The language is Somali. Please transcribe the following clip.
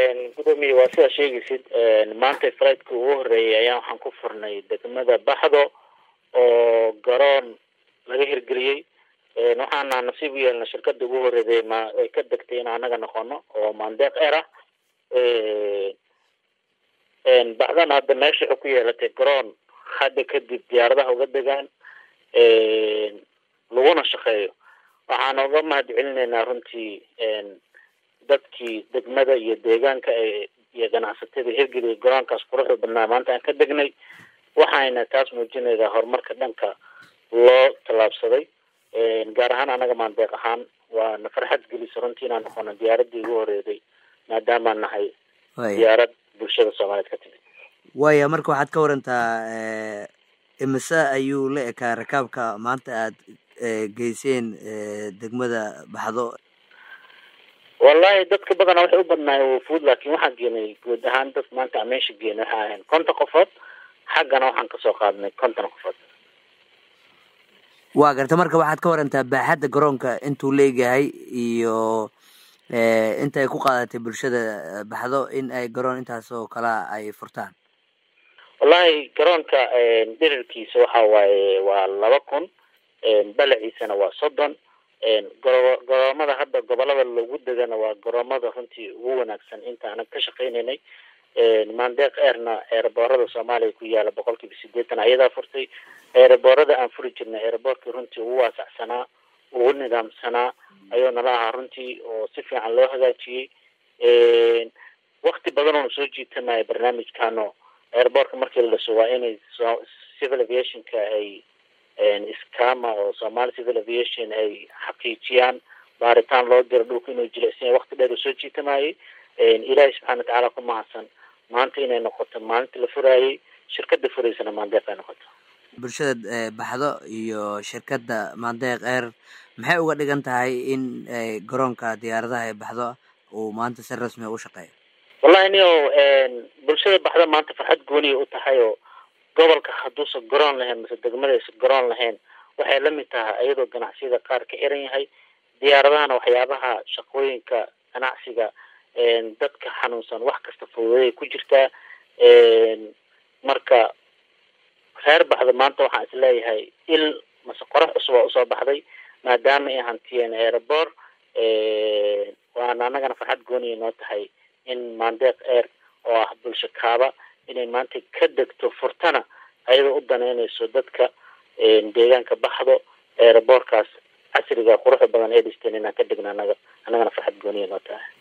gudoomiye waa sidaa sheegaysid maanta flightki ugu horeeyay ayaa waxaan ku furnay degmada baxdo oo garoon laga hirgeliyey waxaana nasiib u yeelna shirkada ugu horeeday ma ay ka degtay in anaga noqono oo mandeeq er ah baxdana hadda meesha waxay ku yeelatay garoon hadda kadib diyaaradaha uga degaan laguna shaqeeyo waxaana uga mahad celinaynaa runtii dadkii degmada iyo deegaanka iyo ganacsatada hirgeliyay garoonkaas quruxda badnaa maanta aan ka degnay waxayna taas muujinaysaa horumarka dhanka loo tallaabsaday gaar ahaan anaga maandeeq ahaan waana farxad gelisa runtii inaan noqono diyaaradii ugu horeeday maadaamaan nahay diyaarad bulshada soomaaliyeed ka timid waya marka waxaad ka warantaa imise ayuu la ekaa rakaabka maanta aad geyseen degmada baxdo wallahi dadka badana waxay u badnaayeen wafuud laakiin waxaan geenay guud ahaan dad maanta aan meesha geenay waxay ahayn konton qofood xaggana waxaan kasoo qaadnay konton qofood waa garta marka waxaad ka warantaa baaxadda garoonka intuu leegahay iyo inta ay ku qaadatay bulshada baxdo in ay garoon intaas oo kala ay furtaan wallahi garoonka dhirirkiisa waxa waaye waa laba kun balaciisana waa soddon garoomada hadda gobolada lagu degana waa garoomada runtii ugu wanaagsan inta aanan ka shaqeynaynay mandeeq airna eeraboorada soomaaliya ku yaala boqol kiiba sideetan ayadaa furtay eeraboorada aan furi jirnay eeraboorkii runtii ugu waasacsanaa ugu nidaamsanaa ayuu nala ahaa runtii oo si fiican loo hagaajiyey wakti badan oona soo jiitanaya barnaamijkano airboortka markii la dhiso waa inay civil aviationka ay scama oo somali civil aviation ay xaqiijiyaan baaritaan loo diro dhulka inuu jilicsan wakti dheer uu soo jiitamayay ilaahay subxana watacaala ku mahadsan maanta inay noqoto maalinta la furaayay shirkada furaysana maandeeq ay noqoto bulshada baxdo iyo shirkadda maandeeq eer maxay uga dhigan tahay in garoonka diyaaradaha ee baxdo uu maanta si rasmi u shaqeeyo wallahi nio bulshada baxda maanta farxad gooniya u tahay oo gobolka hadduusan garoon lahayn mase degmadaysa garoon lahayn waxay lamid tahay iyadoo ganacsiyada qaar ka xiran yahay diyaaradahana waxyaabaha shaqooyinka ganacsiga dadka xanuunsan wax kasta fududay ku jirtaa marka reer baxda maanta waxaan isleeyahay il mase qorax cusub waa usoo baxday maadaama ay hantiyeen airboor waana anagana farxad gooniya noo tahay in mandeeq air oo ah bulsho kaaba inay maanta ka degto furtana ayadoo u daneynayso dadka deegaanka baxdo eeraboorkaas casriga quruxda badan ee dhisteen inaan ka degno anaga annagana farxad gooniya noo tahay